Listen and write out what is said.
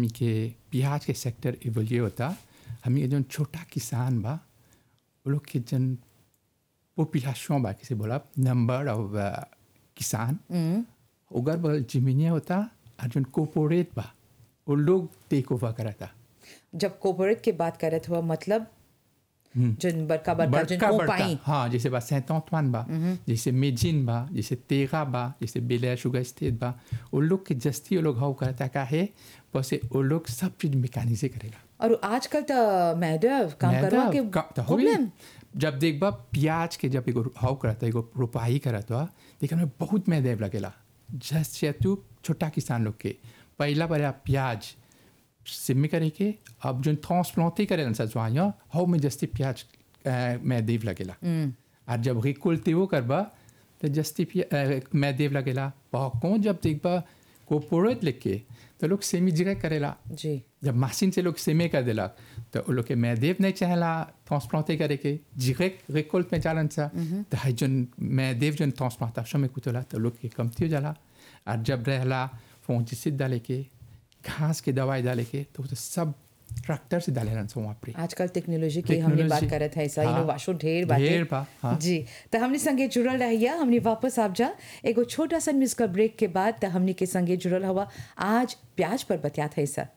हमी के प्याज के सेक्टर इवोल्यू होता हमी के जौन छोटा किसान बा वो लोग के जन पॉपुलेशन बा किसे बोला नंबर ऑफ किसान उगर बगल जमीनिया होता और जौन कोपोरेट बा वो लोग टेक ओवर करता जब कोपोरेट की बात करत हुआ मतलब जन बड़का बड़का जन बड़का बड़का कोपाई हाँ जैसे बा सेंट ऑंटवान बा जैसे मेजिन बा जैसे तेगा बा जैसे बेलर शुगर स्टेट बा वो लोग के जस्ती वो लोग हाउ करता का है बस वो लोग सब चीज मैकेनिक करेगा और आजकल तो मैडम काम करवा के का- तो होई। प्रॉब्लम जब देखबा प्याज के जब एगो हाउ करता एगो रोपाई करता देखने में बहुत मैदेव लगेला जैसे तू छोटा किसान लोग के पहला बार प्याज सिमी करे के अब जो ट्रांसप्लांटे करे सजवाइया हाउ में जस्ती प्याज अ, मैदेव लगेला और जब रिकुलते वो करबा तो जस्ती प्या- अ, मैदेव लगेला बहुकों जब देखबा कोपोरेट लेके तो लोग सेमी जगह करेला जी जब मशीन से लोग सेमे कर दिलक तो वो लोग के मैदेव नहीं चाहेला ट्रांसप्लांटे करे के डायरेक्ट रिकोल्ट में जालन सा तो है जन मैदेव जन ट्रांसप्लांटेशन में कुतला तो लोग के कमती हो जाला और जब रहला फोंजिसिड डाले के घास के दवाई डाले के तो वो तो सब ट्रैक्टर से डाले रहन सो वहाँ पे आजकल टेक्नोलॉजी की हमने बात टेक्नोलॉजी। करत है ऐसा हाँ, इनोवेशन ढेर बाटे ढेर बा, हाँ। जी तो हमने संगे जुड़ल रहिया हमने वापस आप जा एगो छोटा सा म्यूजिकल ब्रेक के बाद तो हमने के संगे जुड़ल हवा आज प्याज पर बतियात है सर